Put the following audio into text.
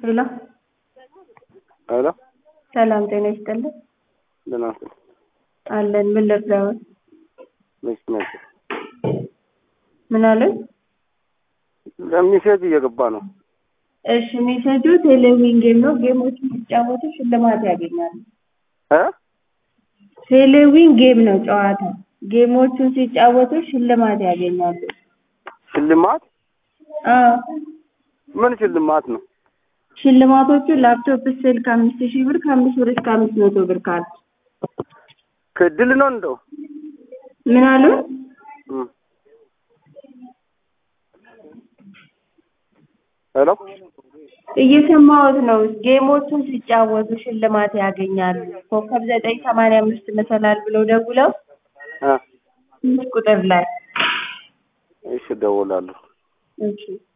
ሄሎ ሄሎ ሰላም ጤና ይስጥልን። ደህና ነህ? አለን። ምን ልርዳዎት? መች መች ምን አለን? ሜሴጅ እየገባ ነው። እሺ ሜሴጁ ቴሌዊን ጌም ነው። ጌሞችን ሲጫወቱ ሽልማት ያገኛሉ። እ ቴሌዊን ጌም ነው ጨዋታ። ጌሞቹን ሲጫወቱ ሽልማት ያገኛሉ። ሽልማት አዎ ምን ሽልማት ነው? ሽልማቶቹ ላፕቶፕ፣ ስልክ አምስት ሺህ ብር ከአምስት ብር እስከ አምስት መቶ ብር ካርድ። ከድል ነው እንደው ምን አሉ? እም። ሄሎ እየሰማሁት ነው። ጌሞቹን ሲጫወቱ ሽልማት ያገኛሉ። ኮከብ ዘጠኝ ሰማንያ አምስት መሰላል ብለው ደውለው እ አምስት ቁጥር ላይ እሺ እደውላለሁ። እሺ